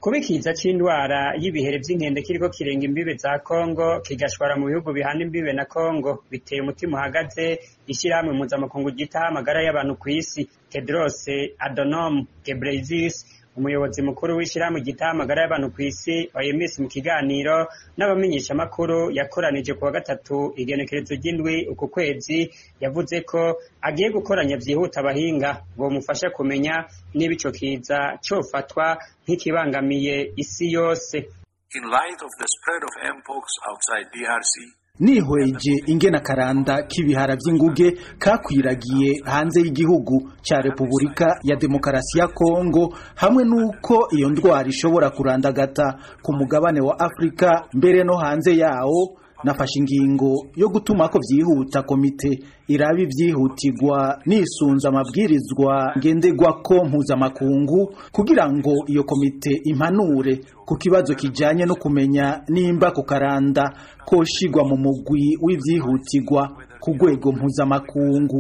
kuba ikiza c'indwara y'ibihere vy'inkende kiriko kirenga imbibe za Kongo kigashwara mu bihugu bihana imbibe na Kongo biteye umutima uhagaze ishirahamwe mpuzamakungu ryitaho amagara y'abantu kw'isi Tedros Adhanom Ghebreyesus umuyobozi mukuru w'ishirahamwe ryitaho amagara y'abantu kw'isi OMS mu kiganiro n'abamenyeshamakuru yakoranije kuwa gatatu igenekerezo ry'indwi uku kwezi yavuze ko agiye gukoranya vyihuta abahinga bomufasha kumenya niba ico kiza cofatwa nk'ikibangamiye isi yose In light of the spread of mpox outside DRC, nihweje ingena karanda k'ibihara vy'inguge kakwiragiye hanze y'igihugu ca Repubulika ya Demokarasi ya Kongo hamwe nuko iyo ndwara ishobora kurandagata ku mugabane wa Afrika mbere no hanze yawo nafashe ingingo yo gutuma ko vyihuta komite iraba ivyihutirwa nisunza amabwirizwa ngenderwako mpuzamakungu kugira ngo iyo komite impanure ku kibazo kijanye no kumenya nimba ku karanda koshigwa mu mugwi w'ivyihutirwa ku rwego mpuzamakungu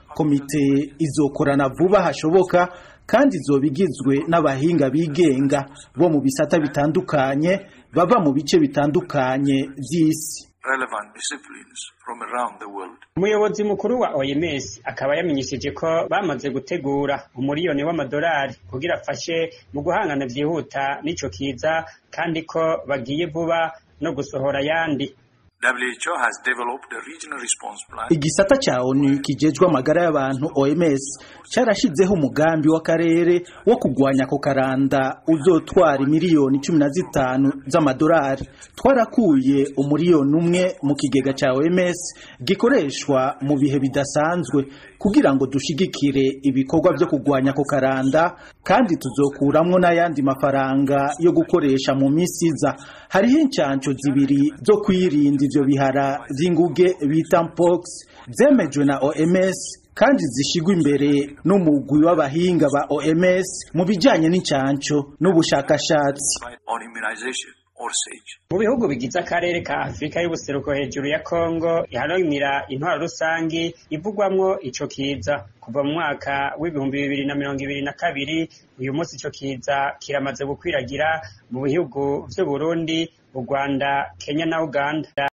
komite izokorana vuba hashoboka kandi izoba igizwe n'abahinga bigenga bo mu bisata bitandukanye bava mu bice bitandukanye vy'isi relevant disciplines from around the world. umuyobozi mukuru wa OMS akaba yamenyesheje ko bamaze gutegura umuriyoni w'amadolari kugira afashe mu guhangana vyihuta n'ico kiza kandi ko bagiye vuba no gusohora ayandi WHO has developed a regional response plan igisata ca ONU kijejwe amagara y'abantu OMS carashizeho umugambi w'akarere wo kugwanya ko karanda uzotwara miliyoni cumi na zitanu z'amadolari twarakuye umuriyoni umwe mu kigega ca OMS gikoreshwa mu bihe bidasanzwe kugira ngo dushigikire ibikorwa vyo kugwanya ko karanda kandi tuzokuramwo n'ayandi mafaranga yo gukoresha mu misi iza hariho incanco zibiri zo kwirinda ivyo bihara vy'inguge bita mpox zemejwe na OMS kandi zishigwa imbere n'umugwi w'abahinga ba OMS mu bijanye n'incanco n'ubushakashatsi on immunization or SAGE. mu bihugu bigize akarere ka afurika y'ubuseruko hejuru ya kongo iharanira intwaro rusangi ivugwamwo ico kiza kuva mu mwaka w'ibihumbi bibiri na mirongo ibiri na kabiri uyu munsi ico kiza kiramaze gukwiragira mu bihugu vy'uburundi u rwanda kenya na uganda